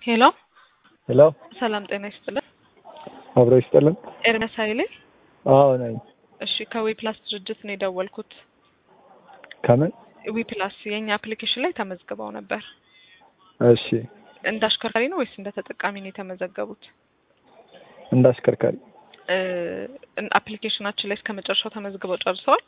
ሄሎ ሄሎ ሰላም ጤና ይስጥልን። አብሮ ይስጥልን። ኤርሚያስ ኃይሌ። አዎ ነኝ። እሺ ከዊ ፕላስ ድርጅት ነው የደወልኩት። ከምን? ዊ ፕላስ የእኛ አፕሊኬሽን ላይ ተመዝግበው ነበር። እሺ እንደ አሽከርካሪ ነው ወይስ እንደ ተጠቃሚ ነው የተመዘገቡት? እንደ አሽከርካሪ እ አፕሊኬሽናችን ላይ እስከ መጨረሻው ተመዝግበው ጨርሰዋል?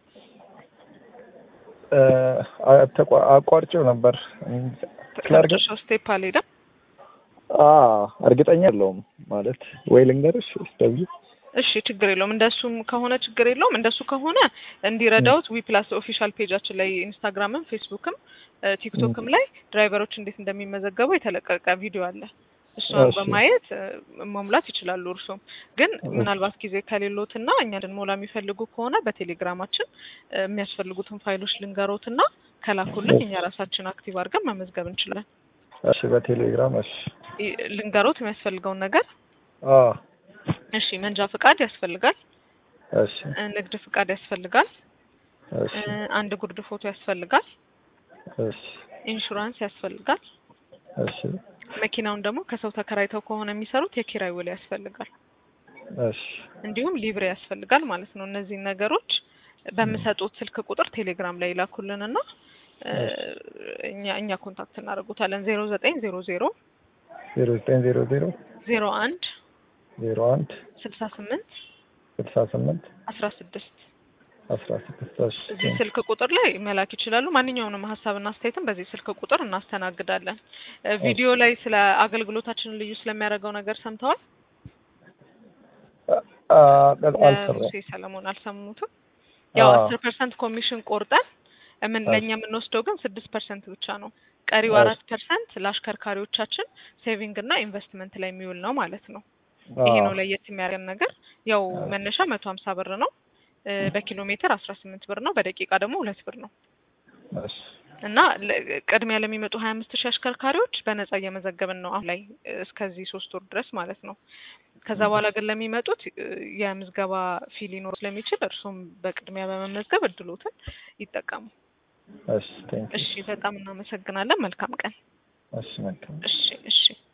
እ አ- ተቋ- አቋርጬው ነበር። ስላርገ ከመጨረሻው ስቴፕ አልሄደም? አ እርግጠኛ የለውም ማለት ወይ ልንገርሽ ወይስ ደውዬ? እሺ ችግር የለውም። እንደሱም ከሆነ ችግር የለውም። እንደሱ ከሆነ እንዲረዳውት ዊ ፕላስ ኦፊሻል ፔጃችን ላይ ኢንስታግራምም፣ ፌስቡክም እ ቲክቶክም ላይ ድራይቨሮች እንዴት እንደሚመዘገቡ የተለቀቀ ቪዲዮ አለ። እሷን እሺ። በማየት እ መሙላት ይችላሉ። እርሶም ግን ምናልባት ጊዜ ከሌሎትና እኛ እንድንሞላ የሚፈልጉ ከሆነ በቴሌግራማችን እ የሚያስፈልጉትን ፋይሎች ልንገሮትና ከላኩልን እኛ ራሳችን አክቲቭ አድርገን መመዝገብ እንችላለን። እሺ በቴሌግራም እሺ። ይ- ልንገሮት የሚያስፈልገውን ነገር አ እሺ፣ መንጃ ፍቃድ ያስፈልጋል። እሺ እ ንግድ ፍቃድ ያስፈልጋል። እሺ እ አንድ ጉርድ ፎቶ ያስፈልጋል። እሺ ኢንሹራንስ ያስፈልጋል። እሺ መኪናውን ደግሞ ከሰው ተከራይተው ከሆነ የሚሰሩት የኪራይ ውል ያስፈልጋል። እሺ እንዲሁም ሊብሬ ያስፈልጋል ማለት ነው። እነዚህን ነገሮች በምሰጡት ስልክ ቁጥር ቴሌግራም ላይ ይላኩልንና እ እኛ እኛ ኮንታክት እናደርጉታለን። ዜሮ ዘጠኝ ዜሮ ዜሮ ዜሮ ዘጠኝ ዜሮ ዜሮ ዜሮ አንድ ዜሮ አንድ ስልሳ ስምንት ስልሳ ስምንት አስራ ስድስት አስራ ስድስት እሺ እዚህ ስልክ ቁጥር ላይ መላክ ይችላሉ። ማንኛውንም ሀሳብና አስተያየትም በዚህ ስልክ ቁጥር እናስተናግዳለን። እ ቪዲዮ ላይ ስለ አገልግሎታችንን ልዩ ስለሚያደርገው ነገር ሰምተዋል? አ አልሰራም። ሙሴ ሰለሞን አልሰሙትም? ያው አዎ። አስር ፐርሰንት ኮሚሽን ቆርጠን ምን እሺ። ለእኛ የምንወስደው ግን ስድስት ፐርሰንት ብቻ ነው። ቀሪው እሺ። አራት ፐርሰንት ለአሽከርካሪዎቻችን ሴቪንግ እና ኢንቨስትመንት ላይ የሚውል ነው ማለት ነው። ይሄ ነው ለየት የሚያደርገን ነገር። ያው መነሻ መቶ ሀምሳ ብር ነው። እ በኪሎ ሜትር አስራ ስምንት ብር ነው። በደቂቃ ደግሞ ሁለት ብር ነው እሺ እና ለ- ቅድሚያ ለሚመጡ ሀያ አምስት ሺህ አሽከርካሪዎች በነጻ እየመዘገብን ነው አሁን ላይ እ እስከዚህ ሶስት ወር ድረስ ማለት ነው። ከዛ በኋላ ግን ለሚመጡት እ የምዝገባ ፊ ሊኖር ስለሚችል እርሱም በቅድሚያ በመመዝገብ እድሎትን ይጠቀሙ። እሺ ቴንክ እሺ፣ በጣም እናመሰግናለን። መልካም ቀን። እሺ መልካም እሺ፣ እሺ።